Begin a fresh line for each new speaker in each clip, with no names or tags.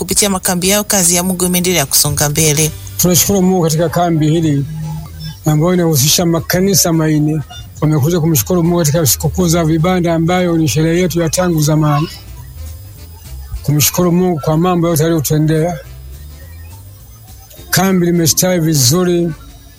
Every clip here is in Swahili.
kupitia makambi yao kazi ya Mungu imeendelea kusonga mbele.
Tunashukuru Mungu katika kambi hili ambayo inahusisha makanisa maine wamekuja kumshukuru Mungu katika sikukuu za vibanda ambayo ni sherehe yetu ya tangu zamani, kumshukuru Mungu kwa mambo yote aliyotendea. Kambi limestawi vizuri,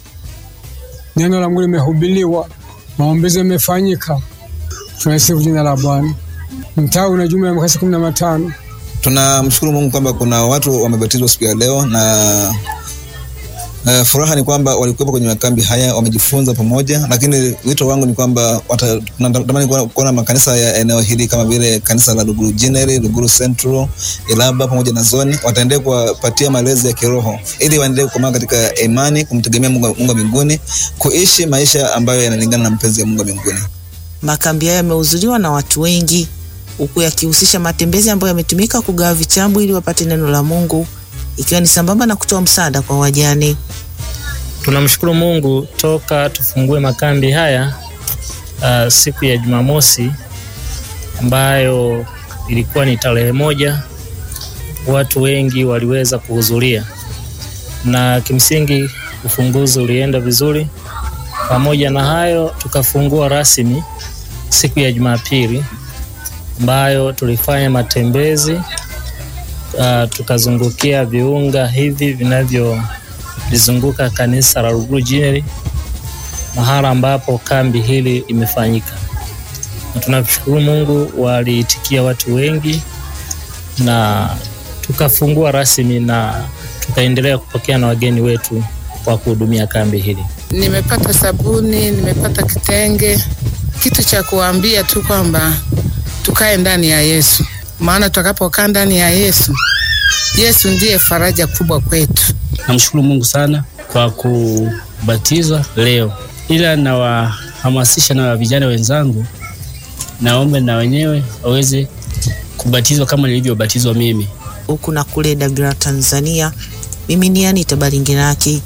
neno la Mungu limehubiriwa, maombezi yamefanyika. Tunasifu jina la Bwana. Mtaa una jumla ya makasi kumi na matano.
Tunamshukuru Mungu kwamba kuna watu wamebatizwa siku ya leo na Uh, furaha ni kwamba walikuwepo kwenye makambi haya wamejifunza pamoja, lakini wito wangu ni kwamba natamani kuona makanisa ya eneo hili kama vile kanisa la Luguru General, Luguru Central, Ilaba pamoja na Zoni wataendelea kuwapatia malezi ya kiroho ili waendelee kukomaa katika imani, kumtegemea Mungu, Mungu mbinguni, kuishi maisha ambayo yanalingana na mpenzi ya Mungu mbinguni.
Makambi hayo yamehudhuriwa na watu wengi, huku yakihusisha matembezi ambayo yametumika kugawa vitabu ili wapate neno la Mungu ikiwa ni sambamba na kutoa msaada kwa wajane.
Tunamshukuru Mungu toka tufungue makambi haya uh, siku ya Jumamosi ambayo ilikuwa ni tarehe moja, watu wengi waliweza kuhudhuria na kimsingi ufunguzi ulienda vizuri. Pamoja na hayo, tukafungua rasmi siku ya Jumapili ambayo tulifanya matembezi uh, tukazungukia viunga hivi vinavyolizunguka kanisa la Luguru General, mahala ambapo kambi hili imefanyika, na tunashukuru Mungu, waliitikia watu wengi na tukafungua rasmi na tukaendelea kupokea na wageni wetu kwa kuhudumia kambi hili.
Nimepata sabuni, nimepata kitenge, kitu cha kuambia tu kwamba tukae ndani ya Yesu, maana tutakapokaa ndani ya Yesu, Yesu ndiye faraja kubwa kwetu.
Namshukuru Mungu sana kwa kubatizwa leo, ila nawahamasisha na vijana wenzangu, naombe na wenyewe waweze kubatizwa kama nilivyobatizwa mimi.
Huku na kule Dagra, Tanzania, mimi ni Anita Balingiraki.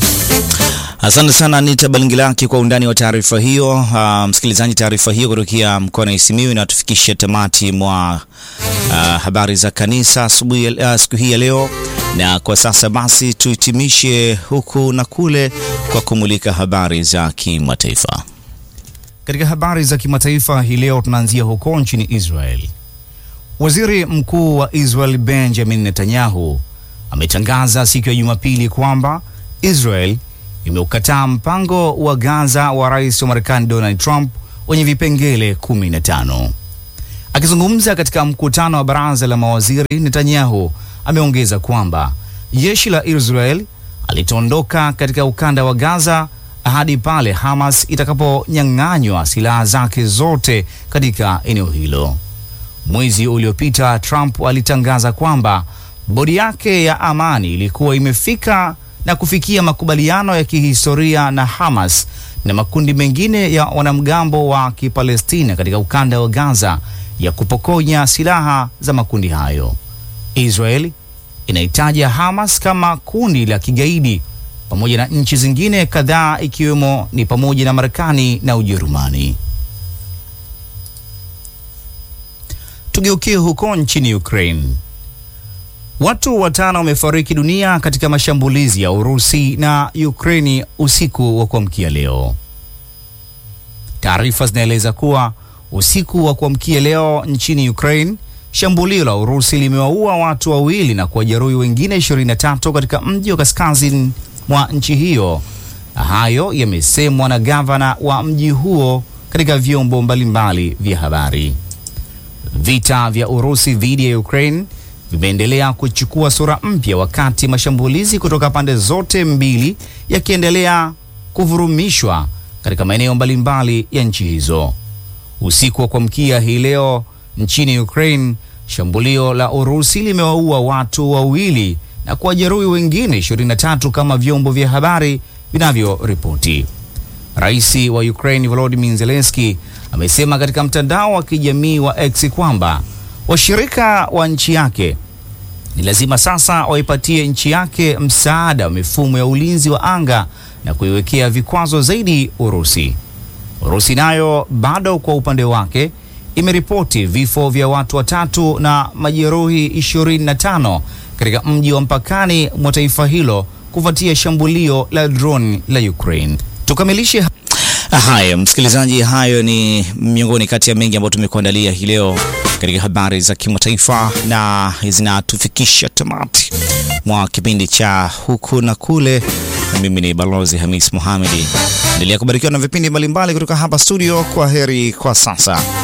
Asante sana Anita Balingilaki kwa undani wa taarifa hiyo. Uh, msikilizaji, taarifa hiyo kutokea mkoani Simiyu inatufikisha tamati mwa uh, habari za kanisa asubuhi uh, siku hii ya leo, na kwa sasa basi tuhitimishe huku na kule kwa kumulika habari za kimataifa. Katika habari za kimataifa hii leo tunaanzia huko nchini Israel. Waziri Mkuu wa Israel Benjamin Netanyahu ametangaza siku ya Jumapili kwamba Israel imeukataa mpango wa Gaza wa rais wa Marekani Donald Trump wenye vipengele 15. Akizungumza katika mkutano wa baraza la mawaziri, Netanyahu ameongeza kwamba jeshi la Israel alitaondoka katika ukanda wa Gaza hadi pale Hamas itakaponyang'anywa silaha zake zote katika eneo hilo. Mwezi uliopita Trump alitangaza kwamba bodi yake ya amani ilikuwa imefika na kufikia makubaliano ya kihistoria na Hamas na makundi mengine ya wanamgambo wa Kipalestina katika ukanda wa Gaza ya kupokonya silaha za makundi hayo. Israel inaitaja Hamas kama kundi la kigaidi pamoja na nchi zingine kadhaa ikiwemo ni pamoja na Marekani na Ujerumani. Tugeukie huko nchini Ukraine. Watu watano wamefariki dunia katika mashambulizi ya Urusi na Ukraini usiku wa kuamkia leo. Taarifa zinaeleza kuwa usiku wa kuamkia leo nchini Ukraine, shambulio la Urusi limewaua watu wawili na kuwajeruhi wengine 23 katika mji wa kaskazini mwa nchi hiyo. Hayo yamesemwa na gavana wa mji huo katika vyombo mbalimbali vya habari. Vita vya Urusi dhidi ya Ukraine vimeendelea kuchukua sura mpya wakati mashambulizi kutoka pande zote mbili yakiendelea kuvurumishwa katika maeneo mbalimbali ya nchi hizo. Usiku wa kuamkia hii leo nchini Ukraine, shambulio la Urusi limewaua watu wawili na kuwajeruhi wengine 23 kama vyombo vya habari vinavyoripoti. Rais wa Ukraine Volodymyr Zelensky amesema katika mtandao wa kijamii wa X kwamba washirika wa nchi yake ni lazima sasa waipatie nchi yake msaada wa mifumo ya ulinzi wa anga na kuiwekea vikwazo zaidi Urusi. Urusi nayo bado kwa upande wake imeripoti vifo vya watu watatu na majeruhi 25 katika mji wa mpakani mwa taifa hilo kufuatia shambulio la drone la Ukraine. Tukamilishe haya, msikilizaji, hayo ni miongoni kati ya mengi ambayo tumekuandalia hii leo katika habari za kimataifa na zinatufikisha tamati mwa kipindi cha huku na kule. Na mimi ni Balozi Hamis Mohamedi. Endelea kubarikiwa na vipindi mbalimbali kutoka hapa studio. Kwa heri kwa sasa.